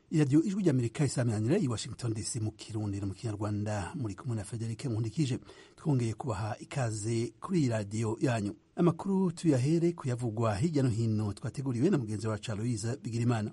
iradiyo ijwi ry'amerika isaminanira i washington dc mu kirundi no mu kinyarwanda muri kumwe na frederic nkundikije twongeye kubaha ikaze kuri iyi radiyo yanyu amakuru tuyahere kuyavugwa hirya no hino twateguriwe na mugenzi wacu aloyiza bigirimana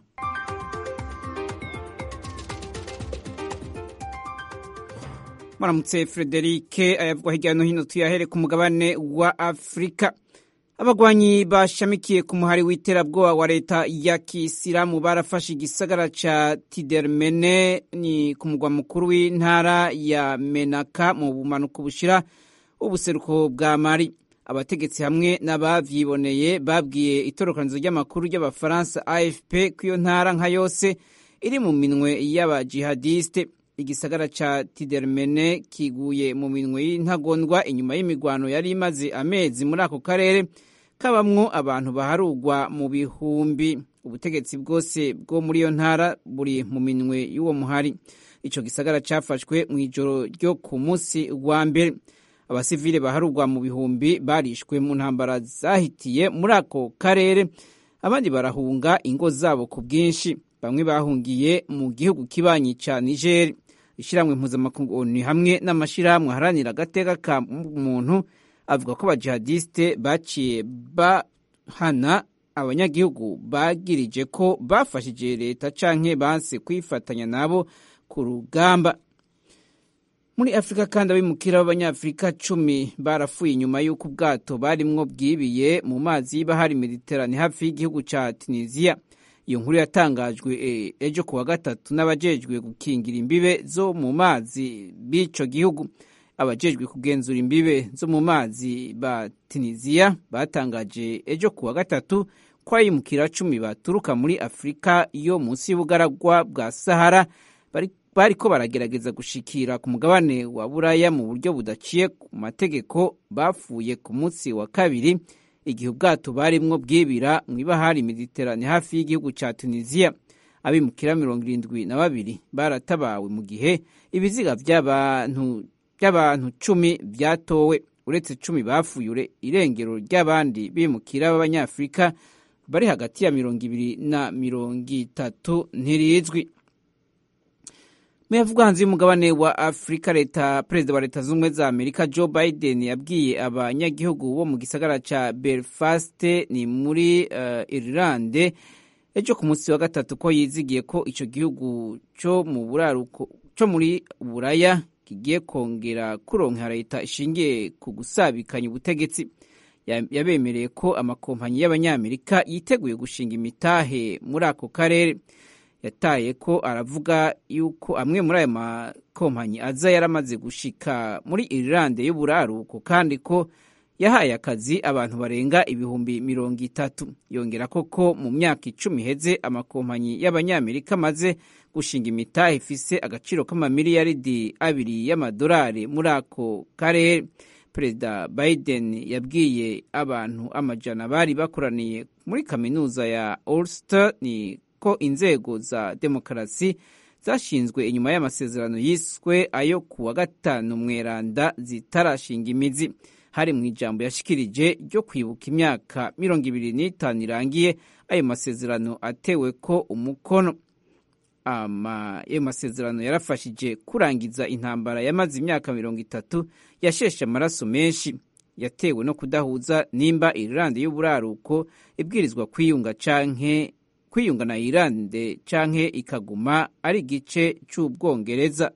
muramutse frederic ayavugwa hirya no hino tuyahere ku mugabane wa afurika abagwanyi bashamikiye ku muhari w'iterabwoba wa leta ya kisilamu barafashe igisagara ca tidermene ni ku mugwa mukuru w'intara ya menaka mu bumanuko bushira ubuseruko bwa mari abategetsi hamwe n'abavyiboneye babwiye itorokanizo ry'amakuru ry'abafaransa afp ko iyo ntara nka yose iri mu minwe y'abajihadiste igisagara ca tidermene kiguye mu minwe y'intagondwa inyuma y'imigwano yari imaze amezi muri ako karere kabamwo abantu baharugwa mu bihumbi ubutegetsi bwose bwo muri iyo ntara buri mu minwe y'uwo muhari ico gisagara cafashwe mu ijoro ryo ku munsi wa mbere abasivile baharugwa mu bihumbi barishwe mu ntambara zahitiye muri ako karere abandi barahunga ingo zabo ku bwinshi bamwe bahungiye mu gihugu kibanyi ca nigeri ishyirahamwe mpuzamakungu ni hamwe n'amashyirahamwe aharanira agateka ka muntu avuga ko abajihadiste baciye bahana abanyagihugu bagirije ko bafashije leta canke banse kwifatanya nabo ku rugamba muri afurika kandi abimukira b'abanyafurika cumi barapfuye inyuma y'uko ubwato barimwo bwibiye mu mazi y'ibahari mediterane hafi y'igihugu ca tunisiya iyo nkuru yatangajwe ejo kuwa gatatu n'abajejwe gukingira imbibe zo mu mazi b'ico gihugu abajejwe kugenzura imbibe zo mu mazi ba tunisiya batangaje ejo kuwa gatatu ko abimukira cumi baturuka muri afurika yo munsi y'ubugaragwa bwa sahara bariko baragerageza gushikira ku mugabane wa buraya mu buryo budaciye ku mategeko bapfuye ku munsi wa kabiri igihe ubwato barimwo bwibira mu ibahari mediterane hafi y'igihugu ca tunisiya abimukira mirongo irindwi na babiri baratabawe mu gihe ibiziga vy'abantu cumi vyatowe uretse cumi bapfuye irengero ry'abandi bimukira b'abanyafurika bari hagati ya mirongo ibiri na mirongo itatu ntirizwi muyavugwa hanze y'umugabane wa afurika leta perezida wa leta z'ubumwe za amerika joe biden yabwiye abanyagihugu bo mu gisagara ca belfast ni muri uh, irilande ejo ku munsi wa gatatu ko yizigiye ko ico gihugu co mu buraruko co muri buraya kigiye kongera kuronka leta ishingiye ku gusabikanya ubutegetsi yabemereye ko amakompanyi y'abanyamerika yiteguye gushinga imitahe muri ako karere yataye ko aravuga yuko amwe muri ayo makompanyi aza yaramaze gushika muri irilande y'uburaruko kandi ko yahaye akazi abantu barenga ibihumbi mirongo itatu yongera koko mu myaka icumi iheze amakompanyi y'abanyamerika amaze gushinga imitahe ifise agaciro k'amamiliyaridi abiri y'amadolari muri ako karere perezida biden yabwiye abantu amajana bari bakoraniye muri kaminuza ya ulster ni ko inzego za demokarasi zashinzwe inyuma y'amasezerano yiswe ayo ku wa gatanu mweranda zitarashinga imizi hari mu ijambo yashikirije ryo kwibuka imyaka mirongo ibiri n'itanu irangiye ayo masezerano atewe ko umukono ayo masezerano yarafashije kurangiza intambara yamaze imyaka mirongo itatu yasheshe amaraso menshi yatewe no kudahuza nimba irilande y'uburaruko ibwirizwa kwiyunga canke kwiyunga na irande canke ikaguma ari igice c'ubwongereza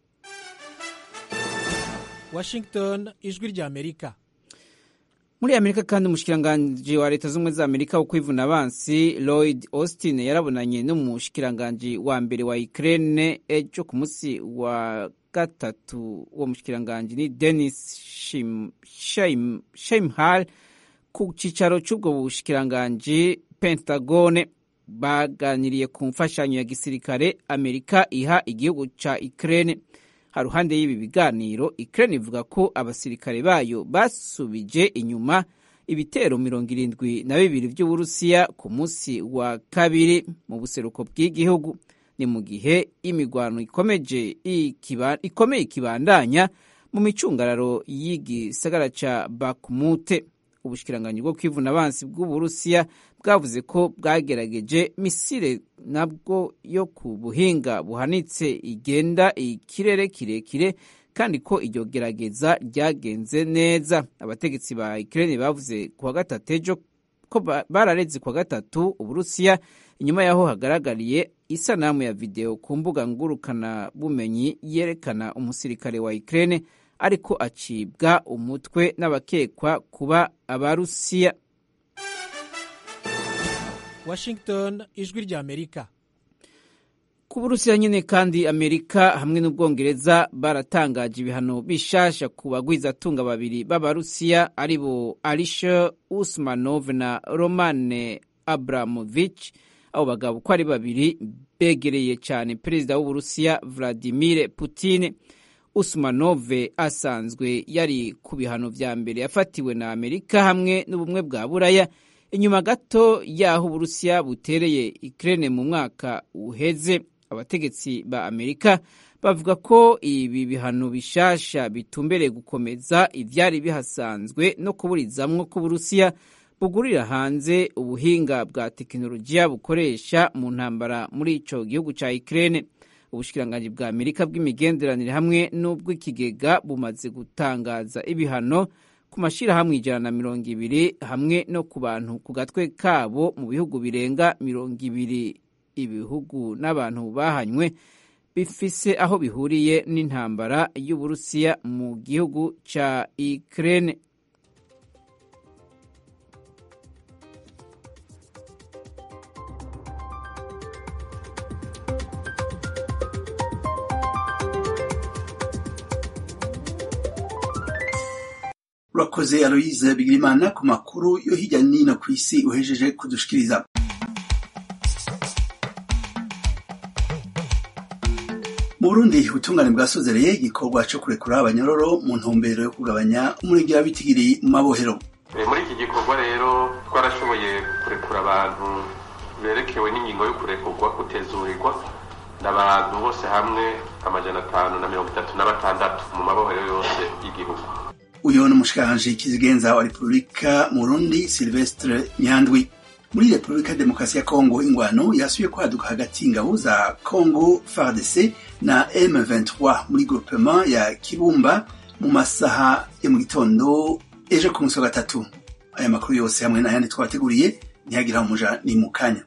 washington ijwi rya amerika muri amerika kandi umushikiranganji wa leta z'ubumwe za amerika wo kwivuna abansi lloyd austin yarabonanye n'umushikiranganji wa mbere wa ukraine ejo ku munsi wa gatatu uwo mushikiranganji ni denis sheimhal ku cicaro c'ubwo bushikiranganji pentagone baganiriye ku mfashanyo ya gisirikare amerika iha igihugu ca ukraine haruhande y'ibi biganiro ukraine ivuga ko abasirikare bayo basubije inyuma ibitero mirongo irindwi na bibiri vy'uburusiya ku munsi wa kabiri mu buseruko bw'igihugu ni mu gihe imigwano ikomeje ikomeye ikibandanya mu micungararo y'igisagara ca bakmute ubushikiranganyi bwo kwivuna abansi bw'uburusiya bwavuze ko bwagerageje misile nabwo yo ku buhinga buhanitse igenda ikirere kirekire kandi ko iryo gerageza ryagenze neza abategetsi ba Ukraine bavuze kuwa gatatu ejo ko barareze kuwa gatatu uburusiya inyuma yaho hagaragariye isanamu ya video ku mbuga ngurukana bumenyi yerekana umusirikare wa Ukraine ariko acibwa umutwe n'abakekwa kuba abarusiya Washington ijwi rya Amerika ku burusiya nyine kandi amerika hamwe n'ubwongereza baratangaje ibihano bishasha ku bagwizatunga babiri b'abarusiya ari bo alisha usmanov na romane abramovich abo bagabo uko ari babiri begereye cyane perezida w'uburusiya vladimir putin usmanov asanzwe yari ku bihano vya mbere yafatiwe na amerika hamwe n'ubumwe bwa buraya inyuma gato y'aho uburusiya butereye ukraine mu mwaka uheze abategetsi ba amerika bavuga ko ibi bihano bishasha bitumbereye gukomeza ivyari bihasanzwe no kuburizamwo ko uburusiya bugurira hanze ubuhinga bwa tekinolojiya bukoresha mu ntambara muri ico gihugu ca Ukraine ubushikiranganji bwa Amerika bw'imigenderanire hamwe n'ubw'ikigega bumaze gutangaza ibihano ku mashirahamwe ijana na mirongo ibiri hamwe no ku bantu ku gatwe kabo mu bihugu birenga mirongo ibiri ibihugu n'abantu bahanywe bifise aho bihuriye n'intambara y'uburusiya mu gihugu ca Ukraine urakoze aloyize bigirimana ku makuru yo hirya nino ku isi uhejeje kudushikiriza mu burundi ubutungane bwasozereye igikorwa cyo kurekura abanyororo mu ntumbero yo kugabanya umurengera w'itigiri mu mabohero muri iki gikorwa rero twarashoboye kurekura abantu berekewe n'ingingo yo kurekurwa kutezurirwa n'abantu bose hamwe amajana atanu na mirongo itatu na batandatu mu mabohero yose y'igihugu uyu ni umushikiranganji kizigenza wa repubulika mu burundi silvestre nyandwi muri repubulika ya demokarasi ya kongo ingwano yasubiye kwaduka hagati y'ingabo za kongo fardc na m23 muri groupement ya kibumba mu masaha ya mu gitondo ejo ku munsi wa gatatu aya makuru yose hamwe n'ayandi twabateguriye ntiyagira umuja ni mu kanya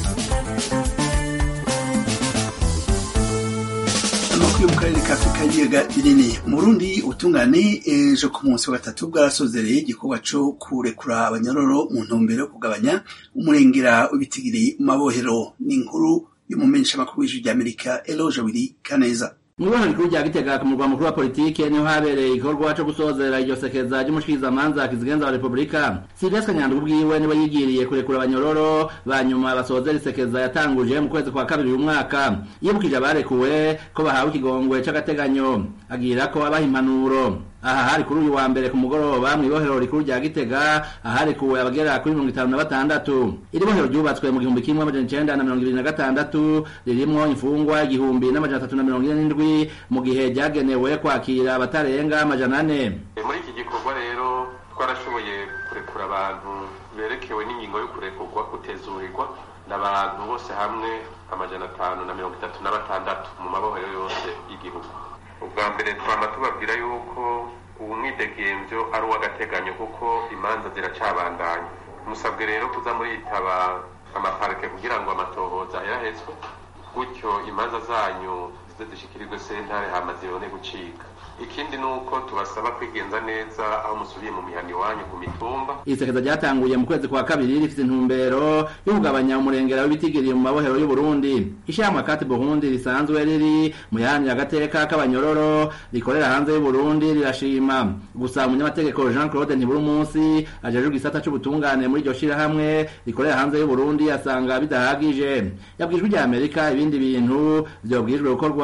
amakuru yo mu karere ka afurika y'ibiyaga binini mu burundi ubutungane ejo ku munsi wa gatatu bwarasozereye igikorwa co kurekura abanyororo mu ntumbero yo kugabanya umurengera w'ibitigiri mu mabohero n'inkuru y'umumenyeshamakuru w'ijwi ry'amerika eloge wiri kaneza mu ibona rikuru rya gitega ku murwa mukuru wa politike niho habereye igikorwa co gusozera iryo sekeza ry'umushikirizamanza kizigenza wa repubulika silvestre nyandwi ubwiwe niwe yigiriye kurekura abanyororo banyuma basozera isekeza yatanguje mu kwezi kwa kabiri uyu mwaka yibukije abarekuwe ko bahawe ikigongwe c'agateganyo agira ko abaha impanuro aha hari kuri uyu wa mbere ku mugoroba mw'ibohero rikuru rya gitega aharekuwe abagera kuri mirongo itanu na batandatu iri bohero ryubatswe mu gihumbi kimwe amajana icenda na mirongo ibiri na gatandatu ririmwo imfungwa igihumbi n'amajana atatu na mirongo ine n'indwi mu gihe ryagenewe kwakira abatarenga amajana ane muri iki gikorwa rero twarashoboye kurekura abantu berekewe n'ingingo yo kurekurwa kutezurirwa n'abantu bose hamwe amajana atanu na mirongo itatu na batandatu mu mabohero yose y'igihugu ubwa mbere twama tubabwira yuko ubu mwidegemvyo ari uw'agateganyo kuko imanza ziracabandanya musabwe rero kuza muritaba amaparike kugira ngo amatohoza ayahezwe gutyo imanza zanyu zize zishikirirwe sentare hama zibone gucika ikindi ni uko tubasaba kwigenza neza aho musubiye mu mihana iwanyu ku mitumba isekeza ryatanguye mu kwezi kwa kabiri rifite intumbero yo kugabanya umurengera w'ibitigiri mu mabohero y'u Burundi ishyirahamwe kati Burundi risanzwe riri mu yahanira agateka k'abanyororo rikorera hanze y'u Burundi rirashima gusa umunyamategeko Jean Claude Ntiburi munsi ajejwe igisata c'ubutungane muri iryo shirahamwe rikorera hanze y'u Burundi asanga bidahagije yabwijwe rya Amerika ibindi bintu vyobwijwe gukorwa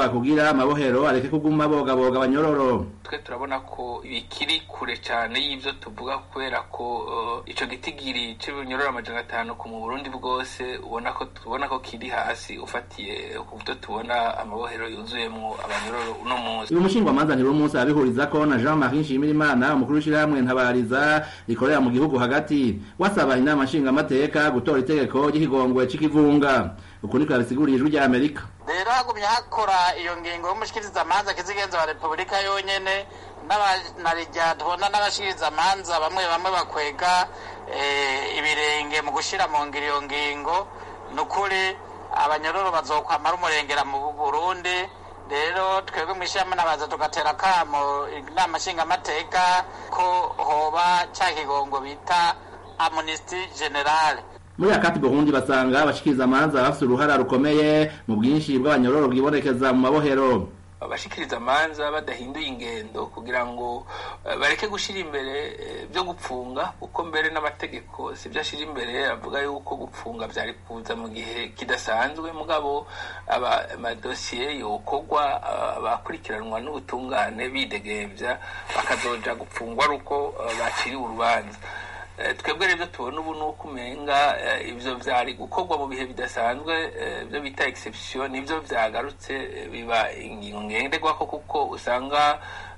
cokorwa kugira amabohero areke kuguma bogaboga abanyororo twe turabona ko bikiri kure cyane y'ibyo tuvuga kubera ko uh, ico gitigiri c'ibinyororo amajana atanu ku mu Burundi bwose ubona ko tubona ko kiri hasi ufatiye ku byo tubona amabohero yuzuyemwo abanyororo uno munsi uyu mushingwamanza ntirumunsi abihurizako na Jean Marie Nshimirimana umukuru w'ishirahamwe ntabariza rikorera mu gihugu hagati wasaba inama nshingamateka gutora itegeko ry'ikigongwe c'ikivunga uku niko yabisiguriye ijwi rya Amerika rero hagumye hakora iyo ngingo y'umushikirizamanza kizigenza wa repubulika yonyene n'abanarya tubona n'abashikirizamanza bamwe bamwe bakwega ibirenge mu gushira mu ngiro iyo ngingo ni ukuri abanyororo bazokwamara umurengera mu burundi rero twebwe mu ishyirahamwe nabaza tugatera akamo inama nshingamateka ko hoba cya kigongo bita amunisiti generale muri akati burundi basanga abashikiriza amanza bafite uruhara rukomeye mu bwinshi bw'abanyororo bwibonekeza mu mabohero abashikiriza amanza badahinduye ingendo kugira ngo bareke gushyira imbere byo gupfunga kuko mbere n'amategeko si byo ashyira imbere avuga yuko gupfunga byari kuza mu gihe kidasanzwe mugabo amadosiye yokorwa abakurikiranwa n'ubutungane bidegembya bakazoja gupfungwa ari uko baciriwe urubanza twebwe rero tubona ubu ni uko umenga ibyo byari gukorwa mu bihe bidasanzwe ibyo bita egisepsiyo nibyo byagarutse biba ingingo ngenderwaho kuko usanga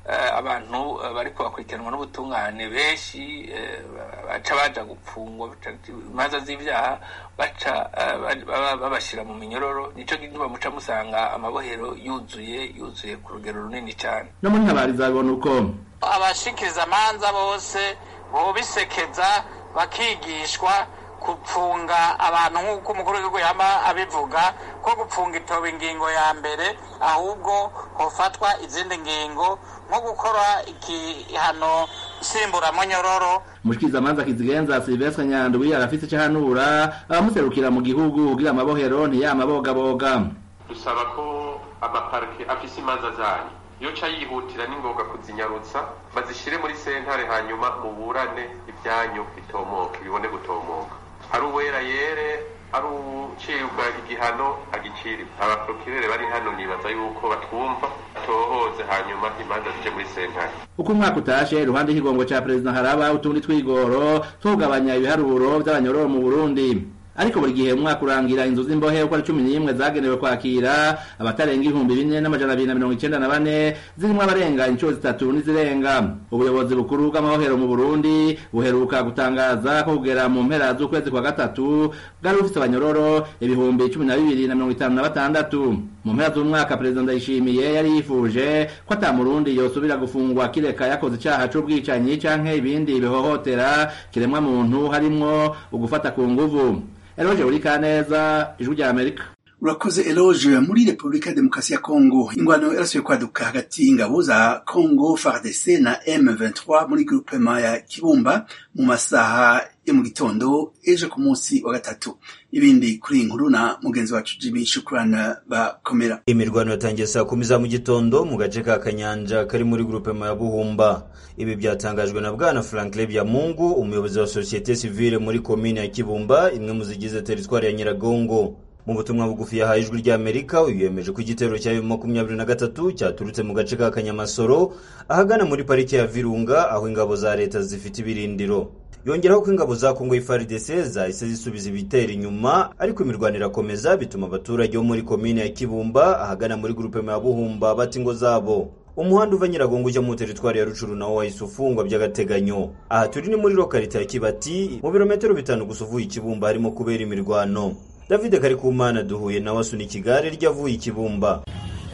abantu bari kubakurikiranwa n'ubutungane benshi baca baja gupfungwa imanza z'ibyaha baca babashyira mu minyororo nicyo gituma muca musanga amabohero yuzuye yuzuye ku rugero runini cyane no muri ntabariza babona uko abashikiriza amanza bose bobisekeza bakigishwa gupfunga abantu nk'uko umukuru w'igihugu yaba abivuga ko gupfunga itoba ingingo ya mbere ahubwo hofatwa izindi ngingo nko gukora igihano nsimburampunyororo umushikirizamanza kizigenza silvestre nyandwi arafise ico ahanura abamuserukira mu gihugu kugira amabohero ntiyamabogaboga dusaba ko amaparike afise imanza zanyu iyo ca yihutira n'ingoga kuzinyarutsa bazishire muri sentare hanyuma muburane ibyanyu bitomoke bibone gutomoka ari uwera yere ari ucibwa igihano agiciri abaprokirere bari hano nibaza yuko batwumva tohoze hanyuma imanza zije muri sentare uko umwaka utashe iruhande y'ikigongo ca perezida haraba utundi twigoro twugabanya ibiharuro vy'abanyororo mu burundi ariko buri gihe umwaka urangira inzu z'imbohe uko ari cumi n'imwe zagenewe kwakira abatarenga ibihumbi bine n'amajana abiri na mirongo icenda na bane zirimwo abarenga inshuro zitatu n'izirenga ubuyobozi bukuru bw'amabohero mu burundi buheruka gutangaza ko kugera mu mpera z'ukwezi kwa gatatu bwari bufise abanyororo ibihumbi cumi na bibiri na mirongo itanu na batandatu mu mpera z'umwaka perezida ndayishimiye yari yifuje ko ata murundi yosubira gufungwa kireka yakoze icaha c'ubwicanyi canke ibindi bihohotera kiremwa muntu harimwo ugufata ku nguvu Eloge uri kaneza ijwi rya Amerika urakoze eloge muri repubulika ya demokarasi ya kongo ingwano yarasubiye kwaduka hagati y'ingabo za kongo fardc na m23 muri groupema ya kibumba mu masaha yo mu gitondo ejo ku munsi wa gatatu ibindi kuri iyi nkuru na mugenzi wacu jimmy shukurana bakomera imirwano yatangiye saa kumi za mu gitondo mu gace ka kanyanja kari muri groupema ya buhumba ibi byatangajwe na bwana franklin byamungu umuyobozi wa sosiyete sivile muri komine ya kibumba imwe mu zigize teritwari ya nyiragongo mu butumwa bugufi yahaye ijwi ry'amerika uyu yemeje ko igitero cya makumyabiri na gatatu cyaturutse mu gace ka kanyamasoro ahagana muri pariki ya virunga aho ingabo za leta zifite ibirindiro yongeraho ko ingabo za kongo FARDC zahise zisubiza ibitero inyuma ariko imirwano irakomeza bituma abaturage bo muri komine ya kibumba ahagana muri gurupe ya buhumba bata ingo zabo umuhanda uva nyiragongo ujya mu teritwari ya rucuru nawo wahise ufungwa by'agateganyo aha turi ni muri lokalite ya kibati mu birometero bitanu gusa uvuye ikibumba harimo kubera imirwano david karikumana duhuye nawe asunika igare ryavuye ikibumba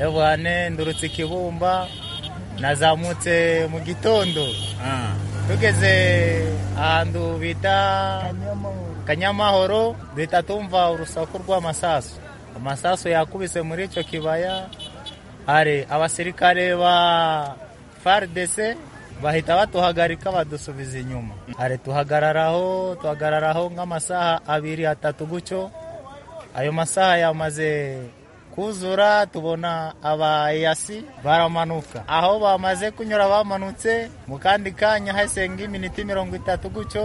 ewane ndurutse ikibumba nazamutse mu gitondo tugeze ahantu bita kanyamahoro duhita tumva urusaku rw'amasasu amasasu yakubise muri icyo kibaya hari abasirikare ba fardc bahita batuhagarika badusubiza inyuma hari tuhagararaho tuhagararaho nk'amasaha abiri atatu gutyo ayo masaha yamaze kuzura tubona abayasi baramanuka aho bamaze kunyura bamanutse mu kandi kanya hasenga iminota mirongo itatu gutyo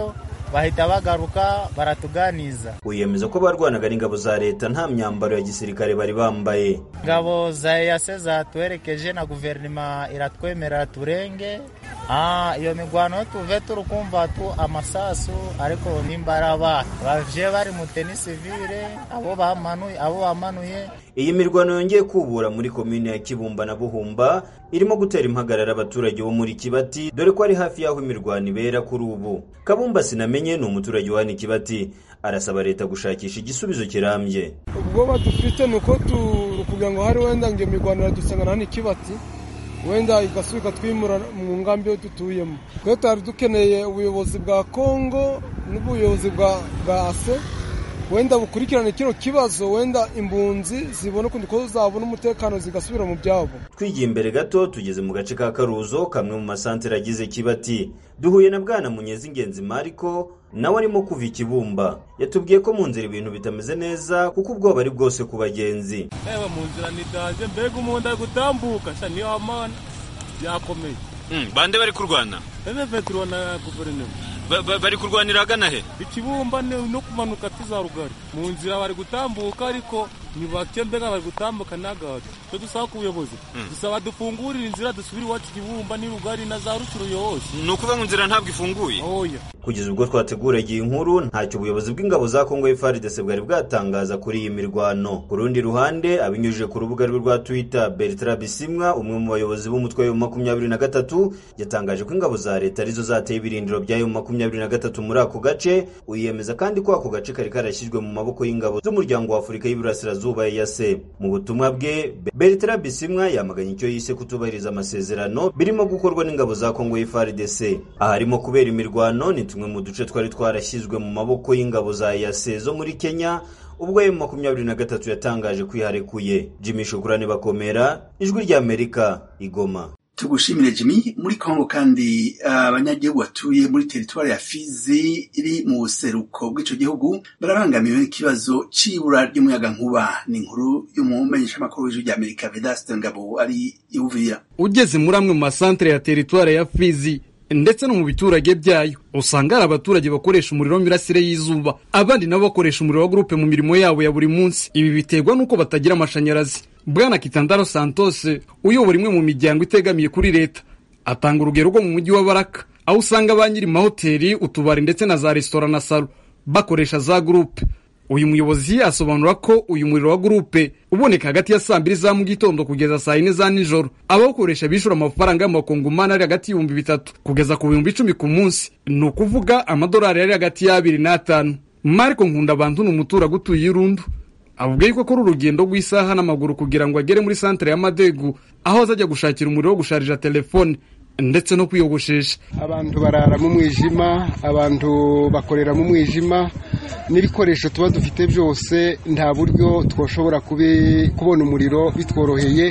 bahita bagaruka baratuganiza wiyemeza ko barwanaga n'ingabo za leta nta myambaro ya gisirikare bari bambaye ingabo za eyase zatuherekeje na guverinoma iratwemerera turenge Ah, iyo migwano tuve turi kumva tu amasasu ariko nimba ari abana bavye bari mu teni sivile abo bamanuye abo bamanuye iyi mirwano yongeye kubura muri komine ya kibumba na buhumba irimo gutera impagarara abaturage bo muri kibati dore ko ari hafi y'aho imirwano ibera kuri ubu kabumba sinamenye ni umuturage wa hano i kibati arasaba leta gushakisha igisubizo kirambye ubwoba dufite ni uko kugira ngo hari wenda ngo iyo mirwano iradusanga hano ikibati wenda igasubika twimura mu ngambi yo dutuyemo twe twari dukeneye ubuyobozi bwa kongo n'ubuyobozi bwa ase wenda bukurikirane kino kibazo wenda imbunzi zibona ukundi ko zabona umutekano zigasubira mu byabo twigiye imbere gato tugeze mu gace ka karuzo kamwe mu masantere agize kibati duhuye na bwana munyezi ingenzi mariko nawe arimo kuva ikibumba yatubwiye ko mu nzira ibintu bitameze neza kuko ubwoba ari bwose ku bagenzi reba mu nzira nidanje mbega umuntu ari gutambuka sha niyo amana byakomeye bande bari kurwana ebe vetro na guverinoma bari kurwanira agana he ikibumba no kumanuka tuza rugari mu nzira bari gutambuka ariko ni bake mbega bari gutambuka n'agato cyo dusaba ku buyobozi dusaba dufungurire inzira dusubire iwacu ikibumba ni rugari na za rucuruyo hose ni ukuvuga ngo inzira ntabwo ifunguye oya kugeza ubwo twateguraga iyi nkuru ntacyo ubuyobozi bw'ingabo za kongo FARDC bwari bwatangaza kuri iyi mirwano ku rundi ruhande abinyujije ku rubuga rwe rwa twitter bertrand bisimwa umwe mu bayobozi b'umutwe wa makumyabiri na gatatu yatangaje ko ingabo za leta arizo zateye ibirindiro byayo makumyabiri na gatatu muri ako gace uyemeza kandi ko ako gace kari karashyizwe mu maboko y'ingabo z'umuryango wa afurika y'iburasirazuba yase mu butumwa bwe bertrand bisimwa yamaganye icyo yise kutubahiriza amasezerano birimo gukorwa n'ingabo za kongo FARDC aharimo kubera imirwano ni tumwe mu duce twari twarashyizwe mu maboko y'ingabo za yase zo muri kenya ubwo emu makumyabiri na gatatu yatangaje kwiharekuye jimmy shukurani bakomera ijwi ry'amerika igoma tugushimire jimmy muri kongo kandi abanyagihugu uh, batuye muri teritwari ya fizi iri mu buseruko bw'ico gihugu barabangamiwe n'ikibazo c'ibura ry'umuyagankuba ni inkuru y'umumenyeshamakuru w'ijwi ry'amerika vedaste ngabo ari iwuvira ugeze muri amwe mu masantere ya teritwari ya fizi ndetse no mu biturage byayo usanga hari abaturage bakoresha umuriro w'imirasire y'izuba abandi nabo bakoresha umuriro wa gurupe mu mirimo yabo ya buri munsi ibi biterwa n'uko batagira amashanyarazi bwana kitandaro santos uyobora imwe mu miryango itegamiye kuri leta atanga urugero rwo mu mujyi wa baraka aho usanga ba nyiri mahoteli utubari ndetse na za resitora na salo bakoresha za gurupe uyu muyobozi asobanura ko uyu muriro wa gurupe uboneka hagati ya saa mbiri za mu gitondo kugeza saa yine za nijoro abawukoresha bishura amafaranga y'amakongomani ari hagati y'ibihumbi bitatu kugeza ku bihumbi icumi ku munsi ni ukuvuga amadolari ari hagati y'abiri n'atanu mariko nkunda abantu ni umuturage utuye irundu avuga yuko akora urugendo rw'isaha n'amaguru kugira ngo agere muri santere y'amadegu aho azajya gushakira umuriro wo gusharija telefone ndetse no kwiyogoshesha abantu barara mu mwijima abantu bakorera mu mwijima n'ibikoresho tuba dufite byose nta buryo twashobora kubona umuriro bitworoheye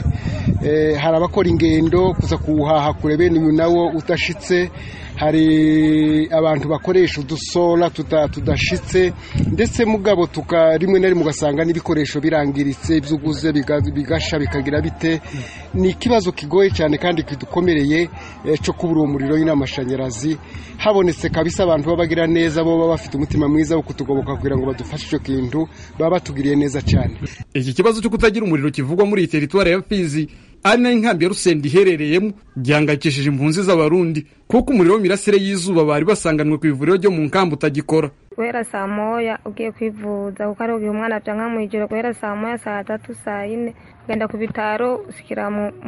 hari abakora ingendo kuza kuwuhaha kure bene uyu nawo udashitse hari abantu bakoresha udusora tudashitse ndetse mugabo tuka rimwe na rimwe ugasanga n'ibikoresho birangiritse ibyo uguze bigasha bikagira bite ni ikibazo kigoye cyane kandi kidukomereye cyo kubura uwo muriro n'amashanyarazi habonetse kabisa abantu baba bagira neza bo baba bafite umutima mwiza wo kutugoboka kugira ngo badufashe icyo kintu baba batugiriye neza cyane iki kibazo cyo kutagira umuriro kivugwa muri iyi teritwari ya fizi ari nayo inkambi ya rusenda iherereyemo gihangayikishije impunzi z'abarundi kuko umuriro w'imirasire y'izuba bari basanganwe ku ivuriro ryo mu nkambi utagikora guhera saa moya ugiye kwivuza kuko ari igihe umwana byanka mu ijoro guhera saa moya saa tatu saa yine ugenda ku bitaro usikira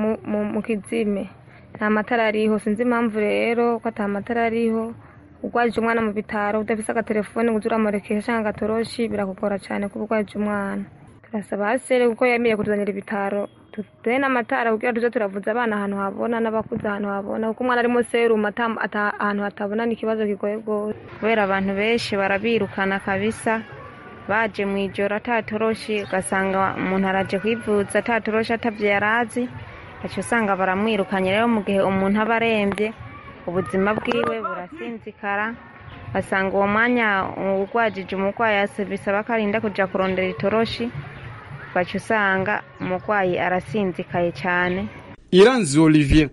mu kizime nta matara ariho sinzi impamvu rero ko ata matara ariho urwajije umwana mu bitaro udafise agatelefone ngo uze uramurekesha cyangwa agatoroshi birakugora cyane kuba urwajije umwana turasaba hasere kuko yemeye kutuzanira ibitaro tuduhe n'amatara kugira tujye turavuza abana ahantu habona n'abakuze ahantu habona kuko umwana arimo serumu ahantu hatabona ni ikibazo kigoye rwose kubera abantu benshi barabirukana kabisa baje mu ijoro atatoroshi ugasanga umuntu araje kwivuza atatoroshi atabyo yari azi aca usanga baramwirukanye rero mu gihe umuntu aba arembye ubuzima bwiwe burasinzikara basanga uwo mwanya urwajije umurwayi bisaba ko arinda kujya kurondera itoroshi baca usanga umurwayi arasinzikaye cyane iranzi olivier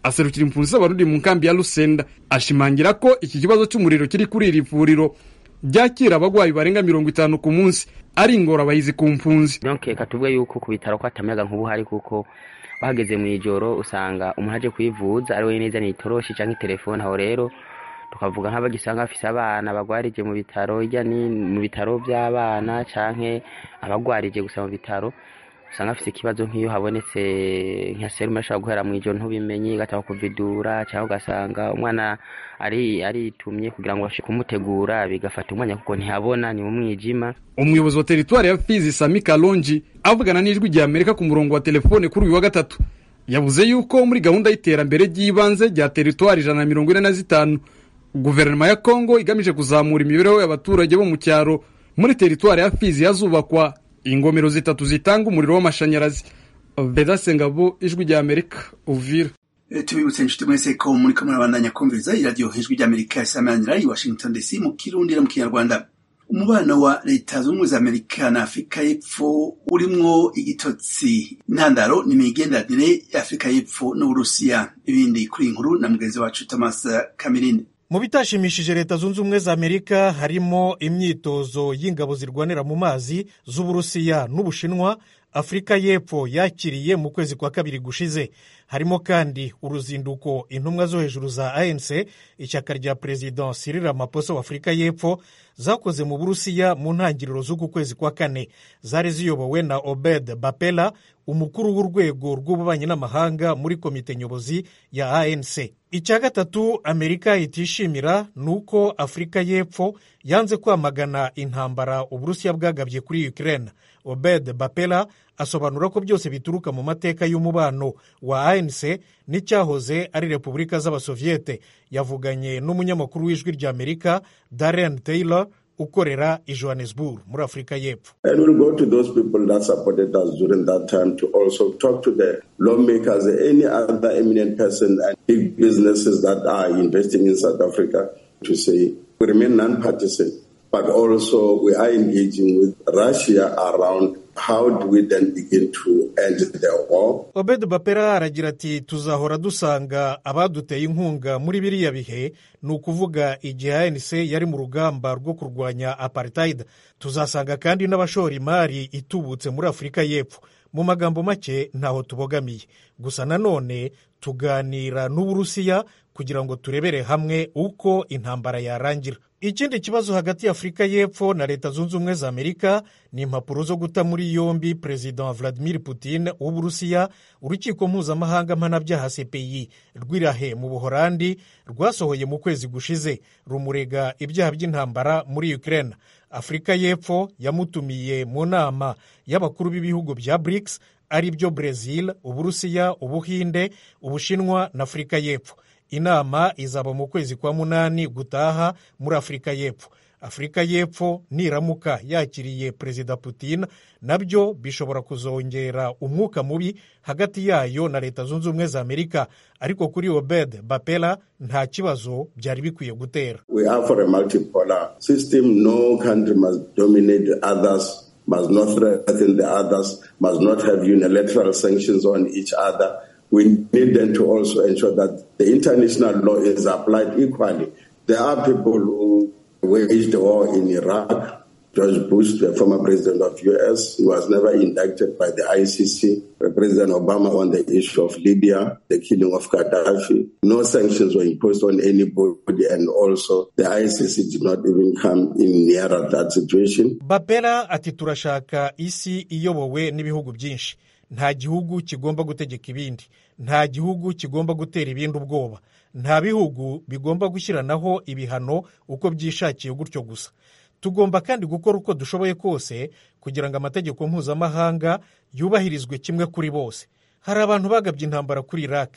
aserukira impunzi z'abarundi mu nkambi ya Lusenda ashimangira ko iki kibazo cy'umuriro kiri kuri iri vuriro ryakira abagwayi barenga mirongo itanu ku munsi ari ingorabahizi ku mpunzi donc katuvuge yuko ku bitaro ko atamayaga nk'ubu hari kuko bahageze mu ijoro usanga umuntu aje kwivuza ari we neza ni itoroshi canke telefone aho rero tukavuga nk'abagisanga bafise abana bagwarije mu bitaro hirya ni mu bitaro by'abana canke abagwarije gusa mu bitaro usanga afise ikibazo nk'iyo habonetse nka serume ashobora guhera mu ijoro ntubimenye igataba kuvidura cyangwa ugasanga umwana ari aritumye kugira ngo bashe kumutegura bigafata umwanya kuko ntihabona ni mu mwijima umuyobozi wa teritwari ya fizi sami kalonji avugana n'ijwi rya amerika ku murongo wa telefone kuri uyu wa gatatu yavuze yuko muri gahunda y'iterambere ry'ibanze rya teritwari ijana na mirongo ine na zitanu guverinoma ya kongo igamije kuzamura imibereho y'abaturage bo mu cyaro muri teritwari ya fizi hazubakwa ingomero zitatu zitanga umuriro w'amashanyarazi bedase ngabo ijwi rya amerika uvira tubibutse inshuti mwese ko muri ko murabandanya kumviriza iradiyo ijwi rya amerika isamanira i washington dc mu kirundi no mu kinyarwanda umubano wa leta zunze ubumwe za amerika na afurika y'epfo urimwo igitotsi intandaro ni imigenderanire y'afurika y'epfo n'uburusiya ibindi kuri iyi nkuru na mugenzi wacu thomas kamirinde mu bitashimishije leta zunze ubumwe za amerika harimo imyitozo y'ingabo zirwanira mu mazi z'uburusiya n'ubushinwa afurika y'epfo yakiriye mu kwezi kwa kabiri gushize harimo kandi uruzinduko intumwa zo hejuru za anc ishyaka rya perezida Cyril Ramaphosa wa afurika y'epfo zakoze mu burusiya mu ntangiriro z'uku kwezi kwa kane zari ziyobowe na obed bapela umukuru w'urwego rw'ububanyi n'amahanga muri komite nyobozi ya anc icya gatatu amerika itishimira ni uko afurika y'epfo yanze kwamagana intambara uburusiya bwagabye kuri ukraine obed bapela asobanura ko byose bituruka mu mateka y'umubano wa anc n'icyahoze ari repubulika z'abasoviyete yavuganye n'umunyamakuru w'ijwi rya amerika darren taylor ukorera i johannesburg muri afurika y'epfo And we'll go to those people that supported us during that time to also talk to the lawmakers, any other eminent person and big businesses that are investing in South Africa to say we remain non-partisan, but also we are engaging with Russia around how do we then begin to end the war. obed bapera aragira ati tuzahora dusanga abaduteye inkunga muri biriya bihe ni ukuvuga igihe anc yari mu rugamba rwo kurwanya apartheid tuzasanga kandi n'abashora imari itubutse muri afurika y'epfo mu magambo make ntaho tubogamiye gusa nanone tuganira n'uburusiya kugira ngo turebere hamwe uko intambara yarangira ikindi kibazo hagati ya afurika y'epfo na leta zunze ubumwe za amerika ni impapuro zo guta muri yombi perezida vladimir putin w'uburusiya urukiko mpuzamahanga mpanabyaha cpi rw'irahe mu buhorandi rwasohoye mu kwezi gushize rumurega ibyaha by'intambara muri ukraine afurika y'epfo yamutumiye mu nama y'abakuru b'ibihugu bya brics ari byo brezil uburusiya ubuhinde ubushinwa na afurika y'epfo inama izaba mu kwezi kwa munani gutaha muri afurika y'epfo afurika y'epfo niramuka yakiriye perezida putin nabyo bishobora kuzongera umwuka mubi hagati yayo na leta zunze ubumwe za amerika ariko kuri obed bapela nta kibazo byari bikwiye gutera We are for a multipolar system. No country must dominate the others, must not threaten the others, must not have unilateral sanctions on each other. We need them to also ensure that the international law is applied equally. There are people who waged the war in Iraq. George Bush, the former president of US, he was never indicted by the ICC. President Obama on the issue of Libya, the killing of Gaddafi. No sanctions were imposed on anybody, and also the ICC did not even come in nearer that situation. bapera ati turashaka isi iyobowe n'ibihugu byinshi nta gihugu kigomba gutegeka ibindi nta gihugu kigomba gutera ibindi ubwoba nta bihugu bigomba gushyiranaho ibihano uko byishakiye gutyo gusa tugomba kandi gukora uko dushoboye kose kugira ngo amategeko mpuzamahanga yubahirizwe kimwe kuri bose hari abantu bagabye intambara kuri iraq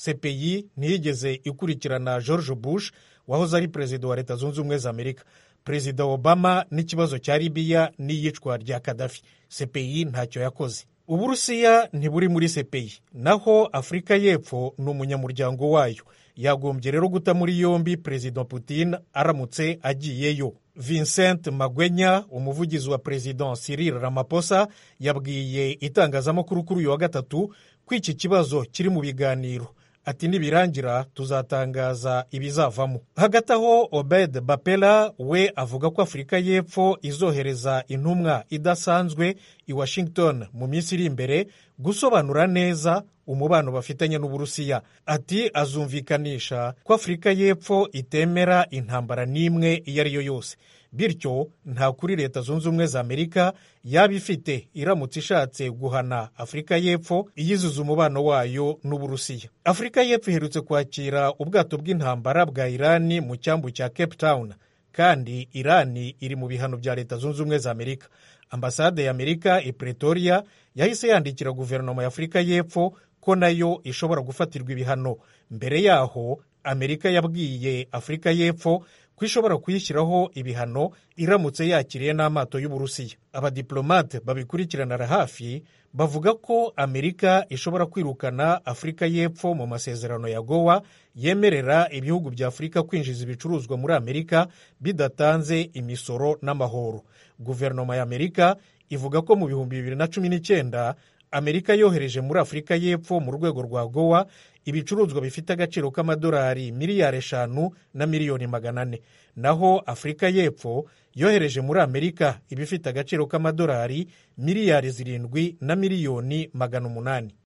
cpi ntiyigeze ikurikirana george bush wahoze ari perezida wa leta zunze ubumwe za amerika perezida obama n'ikibazo cya libiya n'iyicwa rya kadafi cpi ntacyo yakoze uburusiya ntiburi muri cpi naho afurika y'epfo ni umunyamuryango wayo yagombye rero guta muri yombi perezida putin aramutse agiyeyo vincent magwenya umuvugizi wa perezida cyril ramaphosa yabwiye itangazamakuru kuri uyu wa gatatu ko iki kibazo kiri mu biganiro ati nibirangira tuzatangaza ibizavamo hagati aho obed bapela we avuga ko afurika y'epfo izohereza intumwa idasanzwe i washington mu minsi iri imbere gusobanura neza umubano bafitanye n'uburusiya ati azumvikanisha ko afurika y'epfo itemera intambara n'imwe iyo ari yo yose bityo nta kuri leta zunze ubumwe za amerika yaba ifite iramutse ishatse guhana afurika y'epfo iyizuza umubano wayo n'uburusiya afurika y'epfo iherutse kwakira ubwato bw'intambara bwa irani mu cyambu cya cape town kandi irani iri mu bihano bya leta zunze ubumwe za amerika ambasade ya amerika i pretoria yahise yandikira guverinoma ya afurika y'epfo ko nayo ishobora gufatirwa ibihano mbere yaho amerika yabwiye afurika y'epfo ko ishobora kuyishyiraho ibihano iramutse yakiriye n'amato y'uburusiya abadiplomate babikurikiranira hafi bavuga ko amerika ishobora kwirukana afurika y'epfo mu masezerano ya gowa yemerera ibihugu bya afurika kwinjiza ibicuruzwa muri amerika bidatanze imisoro n'amahoro guverinoma ya amerika ivuga ko mu bihumbi bibiri na cumi n'icyenda amerika yohereje muri afurika y'epfo mu rwego rwa gowa ibicuruzwa bifite agaciro k'amadolari miliyari eshanu na miliyoni magana ane naho afurika y'epfo yohereje muri amerika ibifite agaciro k'amadolari miliyari zirindwi na miliyoni magana umunani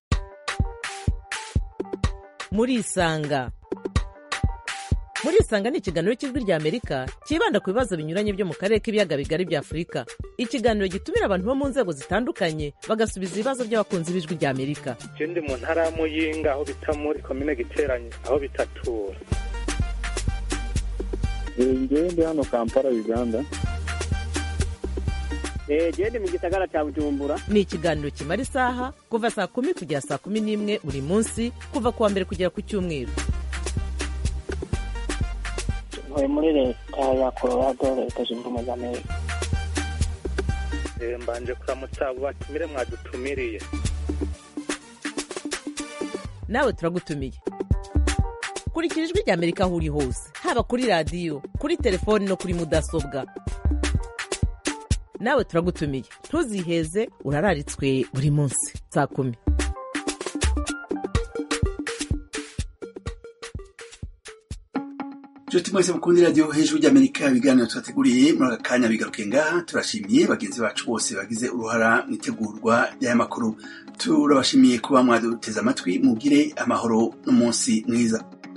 murisanga murisanga ni ikiganiro cy'ijwi rya amerika cyibanda ku bibazo binyuranye byo mu karere k'ibiyaga bigari bya afurika ikiganiro gitumira abantu bo mu nzego zitandukanye bagasubiza ibibazo by'abakunzi b'ijwi rya amerika icyo ndi mu ntara ya muyinga aho bita muri komine giteranye aho bitatura ngewe ndi hano kampala uganda genda mu gisagara cya bujumbura ni ikiganiro kimara isaha kuva saa kumi kugera saa kumi n'imwe buri munsi kuva ku wa mbere kugera ku cyumweru ntuye muri leta ya colorado leta zunze ubumwe za amerika mbanje kuramutsa abo batumire mwadutumiriye nawe turagutumiye kurikira ijwi rya amerika aho uri hose haba kuri radiyo kuri telefoni no kuri mudasobwa nawe turagutumiye ntuziheze urararitswe buri munsi saa kumi nshuti mwese mukunda radiyo hejuru ry'amerika ibiganiro tubateguriye muri aka kanya bigaruke ngaha turashimiye bagenzi bacu bose bagize uruhara mu itegurwa ry'aya makuru turabashimiye kuba mwaduteze amatwi mugire amahoro n'umunsi mwiza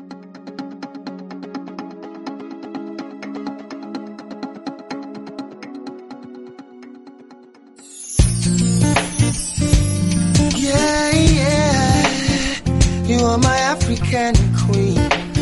Yeah, yeah, you are my African queen.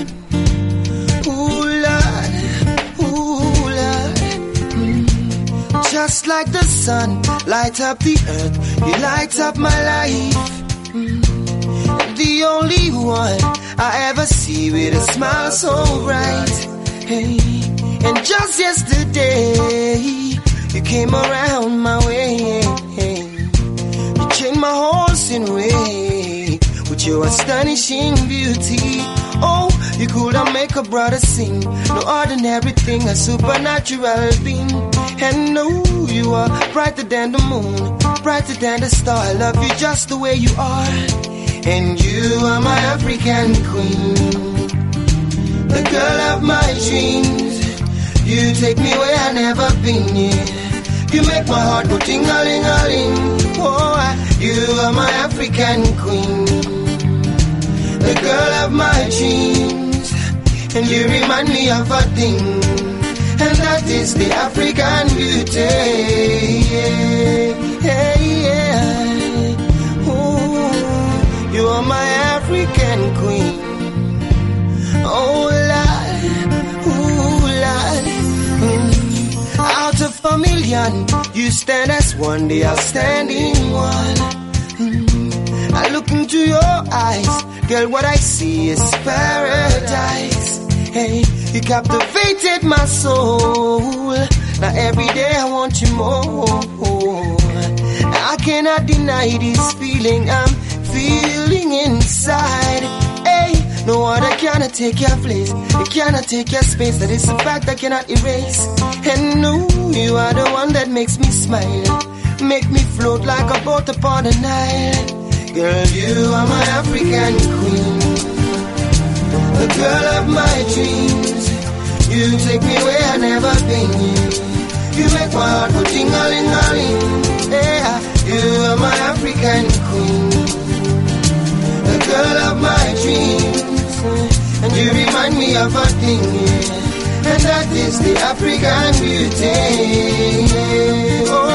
Ooh, Lord, ooh, Lord. Mm. Just like the sun, light up the earth, you light up my life. Mm. The only one I ever see with a smile so bright. Hey, and just yesterday, you came around my way. You changed my horse in way with your astonishing beauty. Oh, you could have make a brother sing. No ordinary thing, a supernatural being. And no, you are brighter than the moon, brighter than the star. I love you just the way you are. And you are my African queen, the girl of my dreams. You take me where I never been. Yeah. You make my heart go ting-a-ling-a-ling. Oh, I- you are my African queen, the girl of my dreams. And you remind me of a thing, and that is the African beauty. Yeah, yeah, yeah. Ooh, you are my African queen. Oh, Lord, ooh, Lord. Mm. Out of a million, you stand as one, the outstanding one. Mm. I look into your eyes, girl, what I see is paradise. Hey, you captivated my soul. Now every day I want you more. I cannot deny this feeling I'm feeling inside. Hey, no other cannot take your place. It cannot take your space. That is a fact I cannot erase. And no, you are the one that makes me smile. Make me float like a boat upon the Nile. Girl, you are my African queen. take me where I never been. You make my heart go ting-a-ling-a-ling. Yeah, you are my African queen, the girl of my dreams, and you remind me of a thing, yeah. and that is the African beauty. Oh,